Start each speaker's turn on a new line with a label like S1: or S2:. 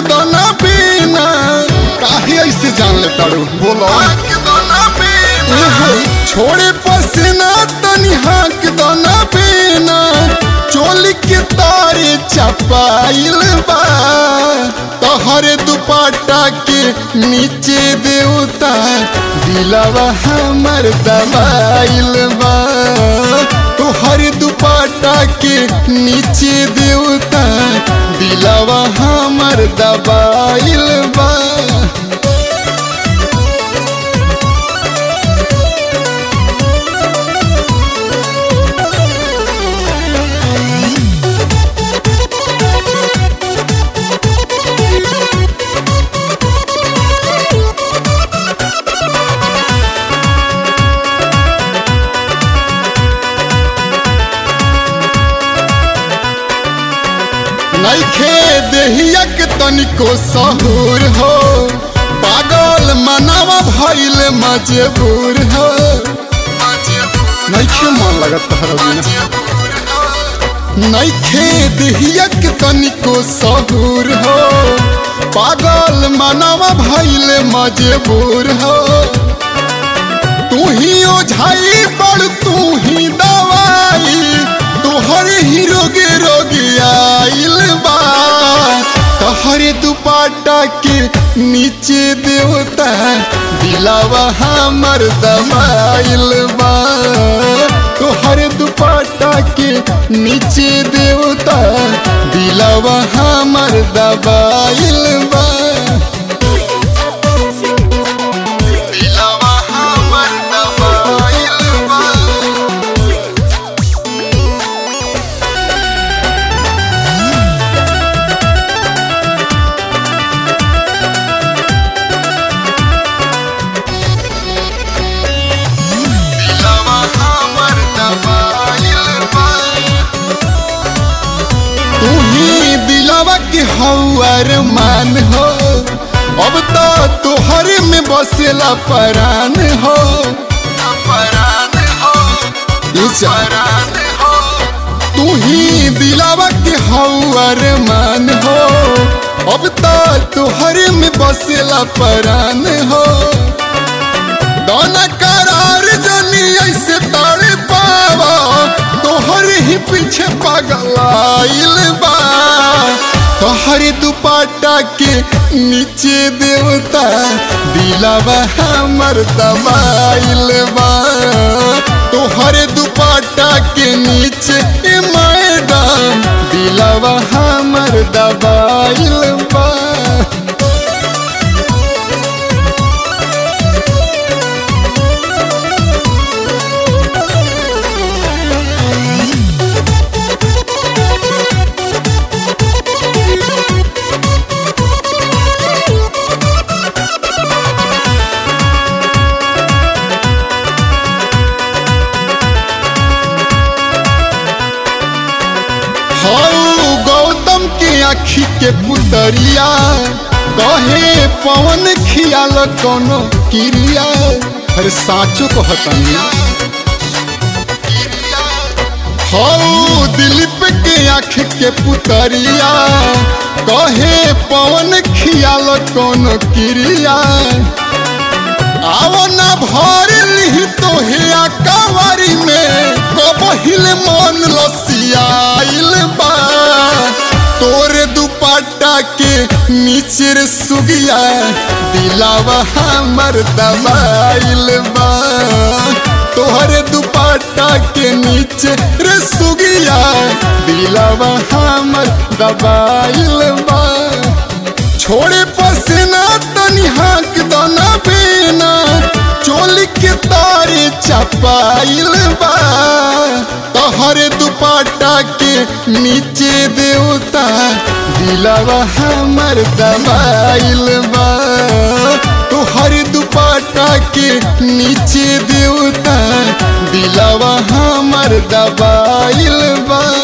S1: दोना पीना काहे ऐसे जान ले तारू बोलो एहो, छोड़े पसीना तनी हाक दोना पीना चोली के तारे चपाइल बा तोहरे दुपट्टा के नीचे देवता दिलवा हमर दबाइल बा तोहरे दुपट्टा के नीचे देवता दिलवा हमर दबाइल बा नइखे देहिया के तनिको सहूर हो पागल मनावा भइल मजबूर हो नइखे मन लगत तहरा बिना नइखे देहिया के तनिको सहूर हो पागल मनावा भइल मजबूर हो तू ही ओझाई बड़ तू ही दवाई तोहर ही रोगे रोगे आइल बा तोहरे दुपट्टा के नीचे देवता दिलावा हमर दबाइल बा तोहरे दुपट्टा के नीचे देवता दिलावा हमर दबाइल बा दिलावा हमर दबाइल बा दिलवा हमर दबाइल बा तू ही दिलवा के हौर मान हो अब तो तोहर में बसेला परान हो परान हो परान हो तू ही दिलावा के हौर मान हो अब तो तोहर में बसेला परान हो दोना करार जनी ऐसे तारे पावा तोहर ही पीछे पागल आइल बा तोहरे दुपट्टा के नीचे देवता दिलावा हमर दबाइल बा तोहरे दुपट्टा के नीचे ए मैडम दिलावा हमर दबाइल बा हौ गौतम के आखी के पुतरिया कहे पवन खियाल कोनो क्रिया अरे साचो कहतनी हौ दिलीप के आँख के पुतरिया कहे पवन खियाल कोनो क्रिया आओ ना भर ली तोहे कवारी में कबहिल मन लसियाइल बा तोरे दुपट्टा के नीचे रे सुगिया दिलावा हमर दबाइल बा तोहरे दुपट्टा के नीचे रे सुगिया दिलावा हमर दबाइल बा छोड़े पसीना तनी हाक दाना बेना चोली के तारे चपाइल बा तोहरे दुपट्टा के नीचे देवता दिलावा हमर दबाइल बा तोहरे दुपट्टा के नीचे देवता दिलावा हमर दबाइल बा